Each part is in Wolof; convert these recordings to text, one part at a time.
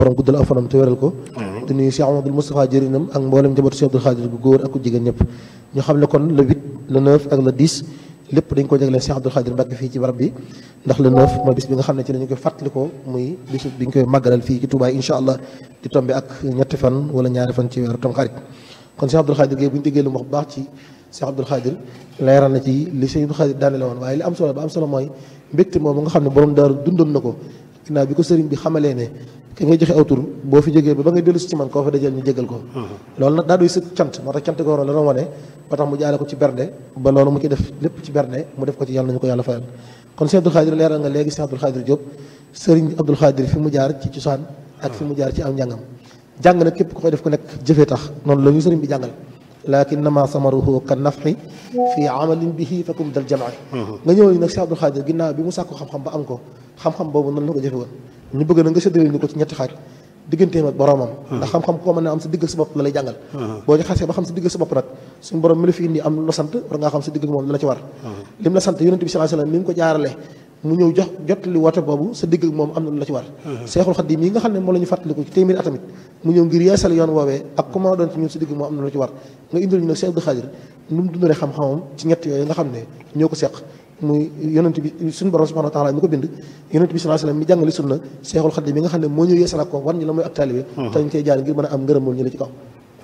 borom guddal aw fanam te wéral ko di nuyu Cheikh Amadou Moustapha jërinam ak mboolem njabootu Cheikh Abdoul Khadir gu góor ak ku jigéen ñëpp ñu xam ne kon le 8 le 9 ak le 10 lépp dañ ko jagleel Cheikh Abdoul Khadir Mbacke fii ci barab bi ndax le 9 mooy bis bi nga xam ne ci la ñu koy fàttalikoo muy bis bi ñu koy màggalal fii ci Touba incha allah di tombe ak ñetti fan wala ñaari fan ci weeru Tamxarit kon Cheikh Abdoul Khadir Gueye bu ñu déggee lu mu wax bu baax ci Cheikh Abdoul Khadir leeral na ci li Cheikh Abdoul Khadir daanele woon waaye li am solo ba am solo mooy mbégte moom nga xam ne borom daaru dundoon na ko ginnaaw bi ko sëriñ bi xamalee ne ki ngay joxe aw tur boo fi jógee ba ba ngay dellu si ci man koo fa dajal ñu jégal ko loolu nag daa doy sëkk cant moo tax cant ko waroon la doon wane ba tax mu jaale ko ci bernde ba loolu mu ci def lépp ci bernde mu def ko ci yàlla nañu ko yàlla fayal kon Cheikh Abdoul Khadir leeral nga léegi Cheikh Abdoul Khadir Diop sëriñ Abdoul Khadir fi mu jaar ci cosaan ak fi mu jaar ci am njàngam jàng nag képp ku koy def ku nekk jëfee tax noonu la ñu sëriñ bi jàngal lakinnama samaruhu kan nafxi fi amalin bihi fakum dal jamaa nga ñëw nag Cheikh Abdoul Khadir ginnaaw bi mu sàkku xam-xam ba am ko xam-xam boobu noonu la ko jëfe woon ñu bëgg na nga séddale ñu ko ci ñetti xaaj digganteem ak boromam ndax xam-xam koo mën ne am sa digg ak sa bopp la lay jàngal boo ci xasee ba xam sa digg ak sa bopp nag suñu borom mi la fi indi am lu la sant war ngaa xam sa digg ak moom la la ci war lim la sant yonente bi sallallahu alayhi wasallam mi ngi ko jaarale mu ñëw jox jot li woote boobu sa digg ak moom am na lu la ci war Seexul Xadiim yi nga xam ne moom la ñu fàttaliku ci téeméeri atamit mu ñëw ngir yeesal yoon woowee ak ku mën a doon ci ñun sa digg moom am na lu la ci war nga indil ñu nag Cheikh Abdoul Khadir nu mu dundalee xam-xamam ci ñett yooyu nga xam ne ñoo ko seq muy yonent bi suñu borom subhanahu wa taala mi ko bind yonent bi sallallahu alayhi wasallam mi jàngale sunna Seexul Xadiim bi nga xam ne moo ñëw yeesal ak ko war ñu la mooy ak taalibe te ñu cey jaar ngir mën a am ngërëmul ñu la ci kaw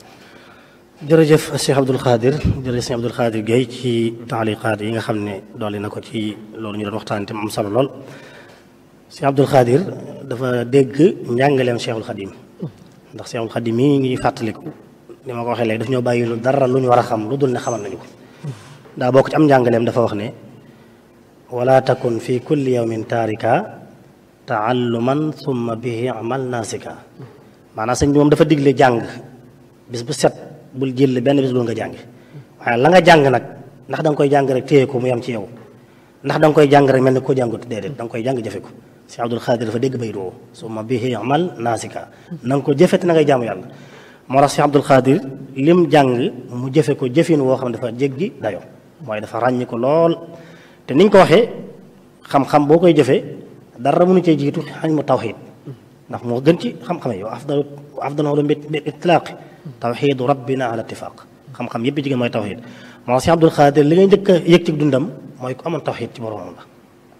jërëjëf Cheikh Abdoul Khadir jërëjëf Cheikh Abdoul Khadir Gueye ci taaliqaat yi nga xam ne dolli na ko ci loolu ñu doon waxtaan te mu am solo lool Cheikh Abdoul Khadir dafa dégg njàngaleem Cheikhul Khadim ndax Cheikhul Khadim mii ngi fàttaliku ni ma ko waxee léegi daf ñoo bàyyi lu dara lu ñu war a xam lu dul ne xamal nañu ko daa bokk ci am njàngaleem dafa wax ne wala takun fi kulli yawmin taarika taalluman summa bihi amal nasika maanaam sëñ bi moom dafa digle jàng bis bu set bul jël benn bis bul nga jàng waaye la nga jàng nag ndax da nga koy jàng rek téye ko mu yem ci yow ndax da nga koy jàng rek mel ni ko jàngut déedéet da nga koy jàng jëfe ko Cheikh Abdoul Khadir dafa dégg bay doo summa bihi amal nasika na nga ko jëfe te na ngay jaamu yàlla moo tax Cheikh Abdoul Khadir lim jàng mu jëfe ko jëfin woo xam ne dafa jéggi dayo mooy dafa ràññi ko lool te niñ ko waxee xam-xam boo koy jëfee dara mënu cee jiitu xañ mu tawxiid ndax moo gën ci xam-xam yi yow afdalu afdalu ulum bi itlaaqi tawxiidu rabbina ala ittifaq xam-xam yëpp jigéen mooy tawxiid moo tax Cheikh Abdoul Khadir li ngay njëkk a yëg ci dundam mooy ku amoon tawxiid ci boromam la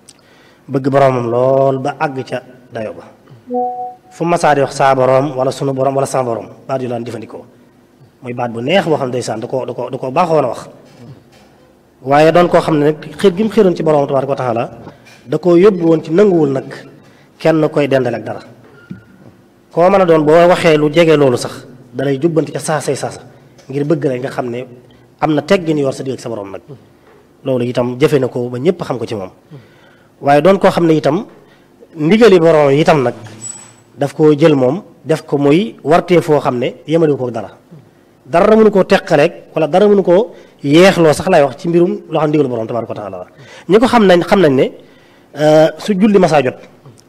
bëgg boromam lool ba àgg ca dayo ba fu masaa di wax saa borom wala sunu borom wala sama borom baat yu laan jëfandikoo muy baat bu neex boo xam ne ndeysaan da koo da koo da koo baaxoon a wax waaye doon koo xam ne nag xiir gi mu xiiroon ci borom tabaaraka wa taala da koo yóbbu woon ci nanguwul nag kenn koy dendale ak dara koo mën a doon boo waxee lu jege loolu sax dalay jubbanti ca saasay saasa ngir bëgg rek nga xam ne am na teggin yor sa digg ak sa borom nag loolu itam jëfe na ko ba ñëpp xam ko ci moom waaye doon koo xam ne itam ndigali borom itam nag daf koo jël moom def ko muy wartee foo xam ne yemale ko dara dara mënu koo teqaleeg wala dara mënu koo yeexloo sax lay wax ci mbirum loo xam ndigalu borom tabaaraka wa taala ñi ko xam nañ xam nañ ne su julli masaa jot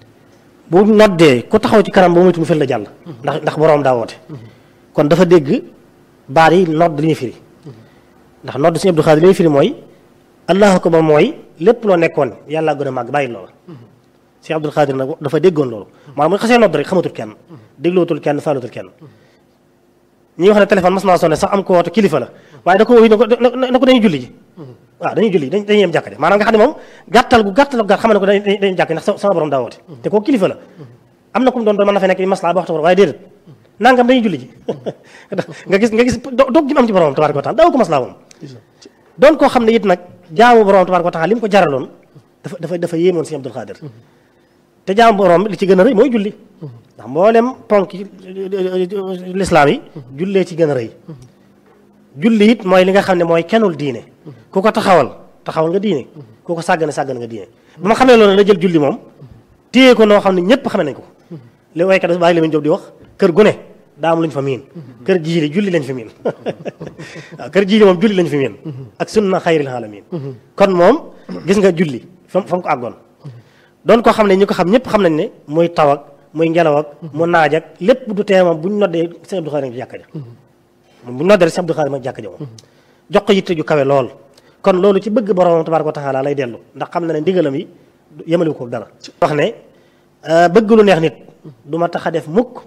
bu noddee ku taxaw ci kanam ba moytu mu fel la jàll ndax ndax borom daa woote kon dafa dégg baat yi nodd li ñuy firi ndax nodd Sëñ Abdou Khadir li ñuy firi mooy allahu akbar mooy lépp loo nekkoon yàlla gën a màgg bàyyi loola Sëñ Abdou Khadir nag dafa déggoon loolu maanaam bu xasee nodd rek xamatul kenn déglootul kenn faalutul kenn ñi wax ne téléphone mas naa sonné sax am ko woote kilifa la waaye da ko wuyu na ko dañuy julli ji waaw dañuy julli dañ dañuy yem jàkk de maanaam nga xam ne moom gàttal gu gàttal gu gàtt xam ne ko dañuy jàkk ndax sama borom daa woote te koo kilifa la am na ku mu doon doon mën na fay nekk maslaa ba waxtu waaye déedéet nangam dañuy julli ji nga gis nga gis doog gi mu am ci borom tabaaraka wa taala daaw ko maslaa moom doon koo xam ne it nag jaamu borom tabaaraka wa taala li mu ko jaraloon dafa dafa dafa yéemoon Sëñ Abdul Xaadir te jaamu borom li ci gën a rëy mooy julli ndax mboolem ponk lislaam yi jullee ci gën a rëy julli it mooy li nga xam ne mooy kennul diine ku ko taxawal taxawal nga diine ku ko sàggane sàggane nga diine ba ma xamee loolu la jël julli moom téye ko noo xam ne ñëpp xamee nañ ko li waykat bi bàyyi la Jóob di wax kër gu ne daa am lu ñu fa miin kër jiili julli lañ fa miin waaw kër jiili moom julli lañ fa miin ak sunna xayril alamin kon moom gis nga julli fa fa mu ko àggoon doon koo xam ne ñi ko xam ñëpp xam nañ ne muy taw ak muy ngelaw ak mu naaj ak lépp du tee moom bu ñu noddee Sëñ Abdou Khadir ci jàkka ja bu ñu noddee Sëñ Abdou Khadir ma jàkka ja moom jox ko yitte ju kawe lool kon loolu ci bëgg borom tabaaraka wa taala lay dellu ndax xam na ne ndigalam yi yemaliwu ko dara wax ne bëgg lu neex nit du ma tax a def mukk